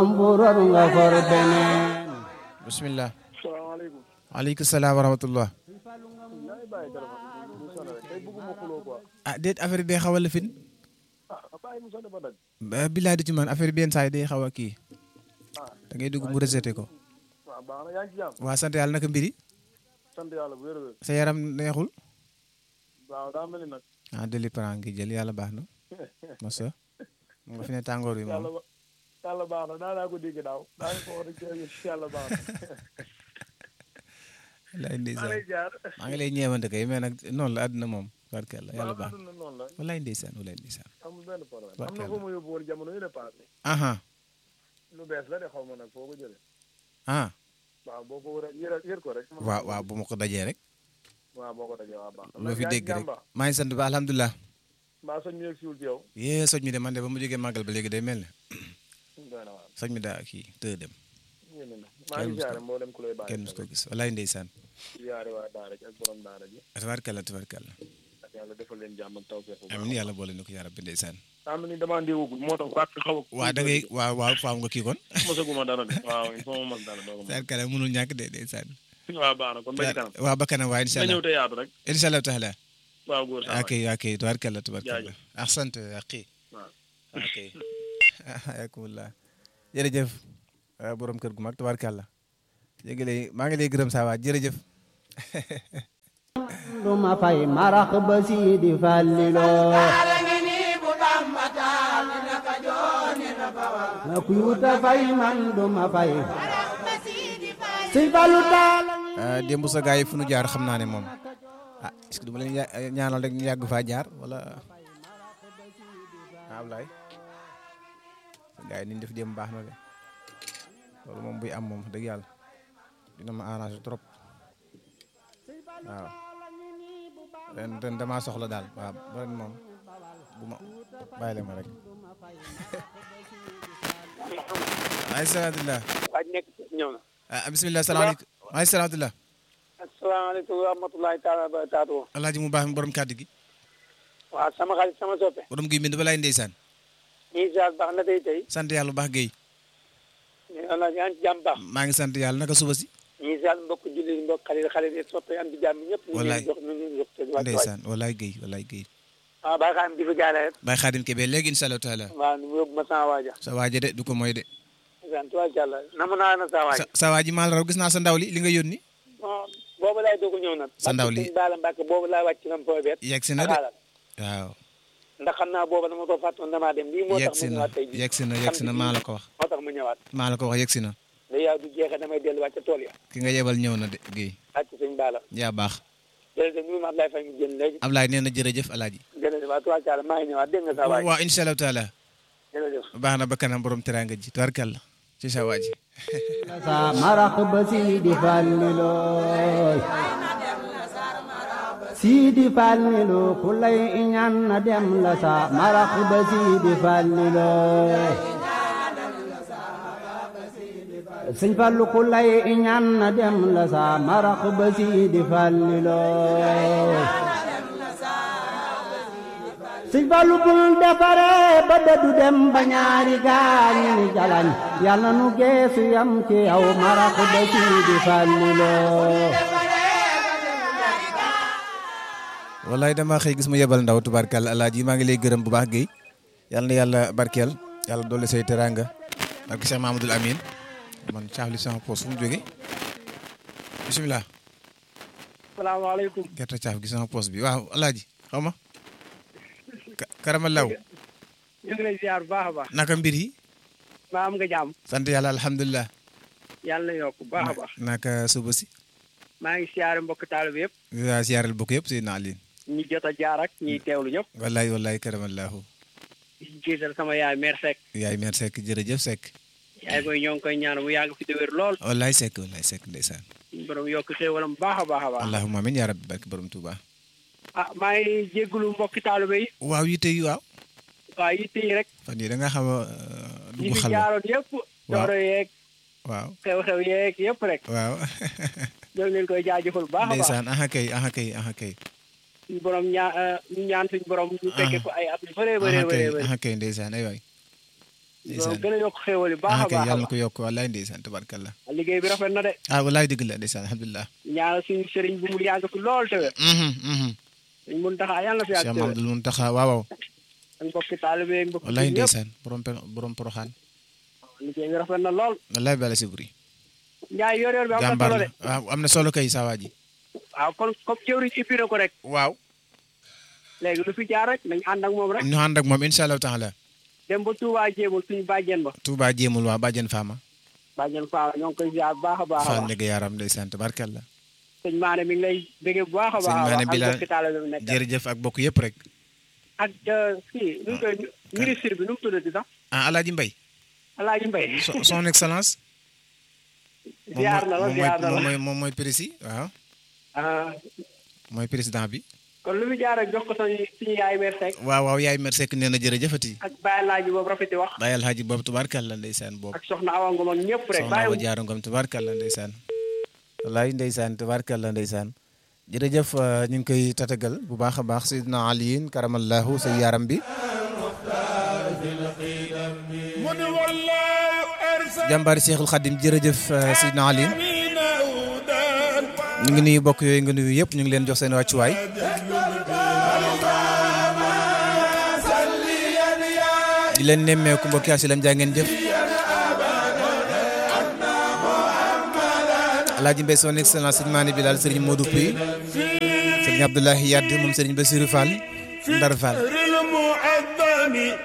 mburoor nga for beneen bismillah salaamaaleykum. waaleykum salaam wa rahmatullah yaay bàyyi téléphone bi mu sonné rek tey bëgguma xuloo quoi. ah déet affaire bi day xaw a lifin ah bàyyi mu sonné ba daj. billaay du ci man affaire bi yenn saa yi day xaw a kii ah da ngay dugg mu rejeté ko waaw baax na yaa ngi ci jàmm. waa sant yàlla naka mbiri sant yàlla bu wér-wér. sa yaram neexul waaw daa mel ni nag. ah délipran ngi jël yàlla baax na mosa mu nga fi ne tàngoor bi yàlla moom ba yàlla baax na daa naa ko dégg daaw daa ko wax rek yàlla baax na. wallaay maa ndeysaan lay jaar. maa ngi lay ñeewante kay mais nag noonu la àdduna moom barkella yàlla waaw baax àdduna noonu la wallaay ndeysaan wallaay ndeysaan amul benn problème. am na Barkeel foo ma yóbbu woon jamono yu ne passé. aha lu bees la de xaw ma nag foo ko jëlee. ah waaw boo ko war a yër yër ko rek. waaw waaw bu ma ko dajee rek waaw boo ko dajee waaw baax na. loo fi yaa ngi dégg rek jàmm baax. maa ngi sant ba alhamdulilah mbaa soñ mi yegg siwul ci yow. yee soj mi de man de ba mu jógee màggal ba léegi day mel ne doy na waar. soj mi daa kii tëë dem yéen na maa ngi ziare mboolem ku lay bàyyi. kenn mus ko gis wallaay ndeysaan ziare waa daara ji ak borom daara ji. tabarkalla tabarkalla ak yàlla defal leen jàmm ak tawfeex bu baax. amiin yàlla boole ni ko yaa rabbi ndeysaan am na ni damaa ndéewagul moo tax wàcc xaw a. waa da ngay waaw waaw faaw nga kii kon mosaguma dara de waaw il faut ma mos dara doo ko mos. tabarkalla mënul ñàkk de ndeysaan waaw baax na kon ba ci kanam. waa ba kanam waa incha nga ñëw allah te yaatu rek. incha allah taala waaw góor saa ok ok tabarkalla tabarkalla Jaajëf. ahsant akhi waaw. ok ayakumullah jërëjëf ah, borom kër gu mag tabarkalla léegi lay maa ngi lay gërëm saa waa jërëjëf duma fay marax ba siidi falliloo na kuy wuta fay man duma fay si fallu taala ah, démb sa gars yi fu nu jaar xam naa ne moom ah est-ce que du ma leen ya- ñaanal rek ñu yàgg faa jaar wala ah Ablaye sa gars yi ni ñu def démb baax na de loolu moom buy am moom wax dëgg yàlla dina ma arrangé trop waaw ren ren damaa soxla daal waaw ren moom bu ma bàyyi leen ma rek. ay salaamaaleykum. waaj nekk ñëw na ah bisimilah salaamaaleykum. ay salaamaaleykum. asalaamaaleykum wa rahmatulahi taala wa barakaatu alaaji mu baax mi borom kàddu gi. waaw sama xarit sama soppe borom gi mbind balaay ndeysaan. ñii saal baax na tey tey sant yàlla bu baax Guèye. ala yaa ngi ci jàmm baax maa ngi sant yàlla naka suba si. ñii saal mbokk julli mbokk xarit xarit yi soppe am di jàmm ñëpp ñu Wallaay. ngi jox ñu ngi jox te wàcc wàcc ndeysaan walaay Guèye walaay Guèye. waaw bàyyi xam di fa jaale rek Baye Xaadim Kebe léegi incha allah taala. waaw nu mu yóbbu ma sama waaja sa waaje de du ko mooy de. sant wàccàlla namu naa na sa waaja sa sa waa ji maa la raw gis naa sa ndaw li li nga yónni. bon boobu laay doog a ñëw nag Sa ndaw li- Mbàkke Baala Mbàkke boobu laa wàcc nam fooy beet yegg si na de xaalal waaw. ndax xam naa booba dama ko fàttoon damaa dem lii moo yegg tax si mu na ñëwaat tey jii yegg si na yegg si na maa la ko wax. moo tax mu ñëwaat maa la ko wax yegg si na. da yaa du jeexee damay delluwaat ca tool ya ki nga yebal ñëw na de Guèye. wàcc sëñ Baala yaa baax. jërëjëf ñu ma Ablaye Faye mu génn léegi Ablaye nee na jërëjëf alaaji. jërëjëf waaw tubaarkàlla maa ngi ñëwaat dégg nga sa waay waaw incha allah taala. jërëjëf baax na ba kanam borom teraanga ji tubarkalla ci sa waa ji. sa marax ba siidi falliloo siidi falliloo ku lay iñaan na dem la sa marax ba siidi falliloo sëñ fallu ku lay iñaan na dem la sa marax ba siidi falliloo sëñ fallu bul defare ba dëddu dem ba ñaari gaañi ni jalañ yàlla nu geesu yam ci yow marax ba siidi falliloo wallaay damaa xëy gis mu yebal ndaw tubarkalla alaaji maa ngi lay gërëm bu baax Guèye yal na yàlla barkeel yàlla dolli say teraanga barke Cheikh Mamadou Amine man caafli sama poos fu mu jógee bisimilah salaamaaleykum gerte caaf gi sama poos bi waaw alaaji xaw ma Ka- karama law ñu ngi lay ziar bu baax a baax naka mbir yi maa am nga jàmm sant yàlla alhamdulilah yàlla na yokk bu baax a baax naka suba si maa ngi siyaare mbokk taalibe yëpp waa siyaaral bokk yëpp Seydina Aline ñi jot a jaar ak ñiy teewlu ñëpp wallaay wallaay karamallahu di jiital sama yaay mère Seck yaay meer Seck jërëjëf Seck yaay koy ñoo ngi koy ñaan mu yàgg fi te wér lool wallaay Seck wallaay Seck ndeysaan suñu borom yokk xéewalam bu baax a baax a baax allahumma amin yaa rabbi barke borom Touba ah maa ngi jéggulu mbokki taalibe yi waaw yitte yi waaw waaw yitte yi rek fan yii da nga xam a ñi dugg fi xalwa jaaroon yëpp dooro yeeg waaw xew-xew yeeg yëpp rek waaw ñoo ngi leen koy jaajëfal bu baax a baax ndeysaan aha kay aha kay aha kay suñu borom ñaa ñu ñaan suñu borom ñu fekke ko ay at yu bëree bëree aha kay bëree bëri aha kay ndeysaan ay waay ndeysaan gën a yokk xéewal yi baax ah a kay baax a yàlla na baax ko yokk wallaay ndeysaan tabarkalla liggéey bi rafet na de ah wallaay dëgg la ndeysaan alhamdulilah ñaanal suñu sëriñ bu mu yàgg fi lool te wér mhm mhm suñ mun taxaa yàlla na fi yàgg Cheikh te wér Mamadou Muntaxa waaw waaw ak mbokki taalibe ak mbokki wallaay ñëpp ndeysaan borom pe- borom poroxaan liggéey bi rafet na lool wallaay bala si buri njaay yor yor bi am na jàmbaar solo la de waaw am na solo kay saa waa ji waaw kon comme jëwriñ ibbi na ko rek waaw léegi lu fi jaar rek nañ ànd ak moom rek ñu ànd ak moom incha allahu taala dem ba Touba jéemul suñu bàjjen ba Touba jéemul waa bàjjen Fama bàjjen Faa ñoo ngi koy ziar bu baax a baax a Fall baax ndege yaram ndeysaan tabarkalla sëñ Maane mi ngi lay bëggee bu baax a Sëñ baax a Maane baax bi ak la- mbokki taalibe bi nekk jërëjëf ak bokk yëpp rek ak kii nu mu koy ministre bi nu mu tuddati sax ah Alaaji Mbay Alaaji Mbay son son excellence moom ziar na la mooy ziar na moom la mooy moom mooy prési waaw ah mooy président bi kon lu fi jaar rek jox ko suñu suñu yaay meer Seck waaw waaw yaay mer sekk nee na jërëjëfati ak Baye Laaji boobu rafeti wax bàyyi alxaaji boobu tubaarkàlla ndeysaan boobu ak soxna Awa Ngom ak ñëpp rek soxna Awa bàyyi Jaara Ngom tubaarkàlla ndeysaan wallaay ndeysaan tubaarkàlla ndeysaan jërëjëf euh, ñu ngi koy tatagal bu baax a baax Seydina Aliyin karamallahu sa yaram bi jàmbaari Cheikhul Khadim jërëjëf euh, Seydina Aliyin ñu ngi nuyu bokk yooyu nga nuyu yëpp ñu ngi leen jox seen wàccuwaay di leen nemmeeku mbokki asilam jaa ngeen jëf Alaaji Mbay son excellence sëñ Maane Bilal sëriñ Modou Pouy sëriñ Abdoulahi Yadd moom sëriñ Bassirou Fall Ndar Fall